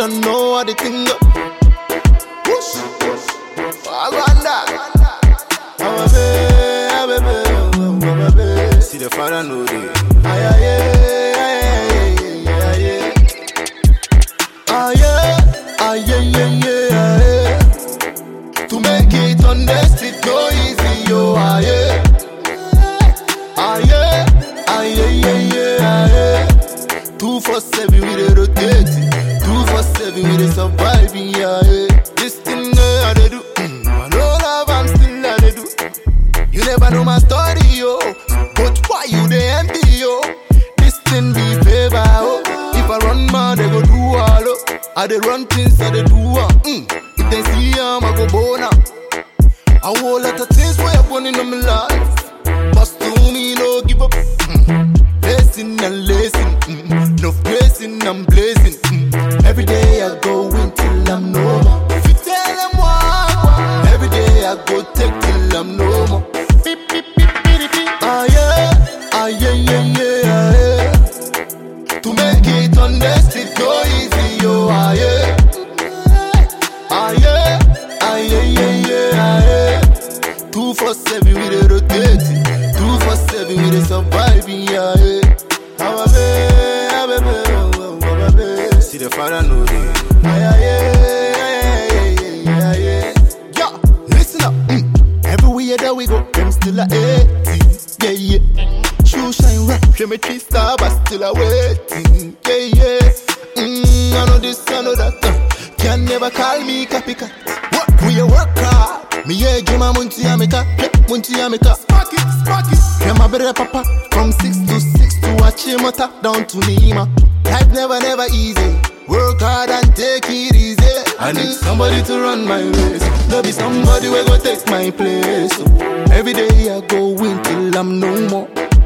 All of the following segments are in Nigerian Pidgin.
don't know how the thing go. Whoosh, whoosh. I wonder. Oh, baby, oh, baby, oh, baby. See the father know they. Aye, aye, aye, aye, aye, aye. Aye, aye, aye, aye, aye. To make it on the street no easy, yo, aye. Aye, aye, aye, aye, aye. Two for seven with a rotating, two for seven with a surviving, yeah. This thing uh, I dey do, mm, I know love, I'm still I dey do. You never know my story, yo. But why you dey envy, yo? This thing be favor, oh. If I run mad, they go do all, oh. I dey run things, I dey do all. Mm. If they see am, I go bona. A whole lot of things where you going in my life. But to me, no give up. Mm. Blessing and lacing, mm. no blessing, I'm blazing. Mm. Every day I go in till I'm no more. If you tell them why, every day I go take till I'm no more. Beep, beep, beep, beep, beep. Ah yeah, ah yeah, yeah, yeah, ah, yeah. To make it on the street go easy, yo, ah yeah. Ah yeah, ah yeah, yeah, yeah, ah yeah. Two for seven with a rotating, two for seven with a surviving, yeah, yeah. Ah, baby, ah, baby, oh, oh, oh, baby. See the father know they. Aye, aye, aye, aye, aye, aye, aye. Yeah, listen up. Mm. Everywhere that we go, them still a 80. Yeah, yeah. Shoe shine rock, geometry star, but still a waiting. Yeah, yeah. Mm, I know this, I know that. Uh, can never call me copycat. What? We a work hard. Me yeah, give my munti amika, munti amika. Spark it, spark it. Yeah, my better papa. From six to six to Achimota down to Lima. Life never, never easy. Work hard and take it easy. I need somebody to run my race. There be somebody where go take my place. So every day I go in till I'm no more.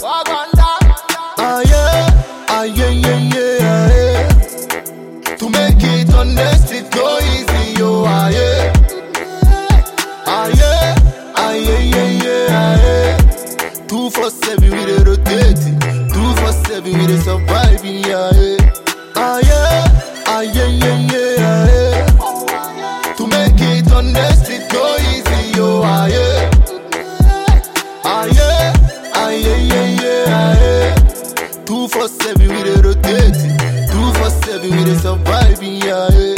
Ah yeah, ah yeah, yeah, yeah, ah, yeah. To make it on the street go easy, yo, ah yeah. Ah yeah, ah yeah, yeah, yeah, ah yeah. Two for seven with a rotating, two for seven with a surviving, yeah, yeah. Ah yeah, ah yeah, yeah, yeah, ah yeah. To make it on the street go easy, yo, ah yeah. Ah yeah, ah yeah, yeah, yeah, ah yeah. Two for seven with a rotating, two for seven with a surviving, yeah, yeah.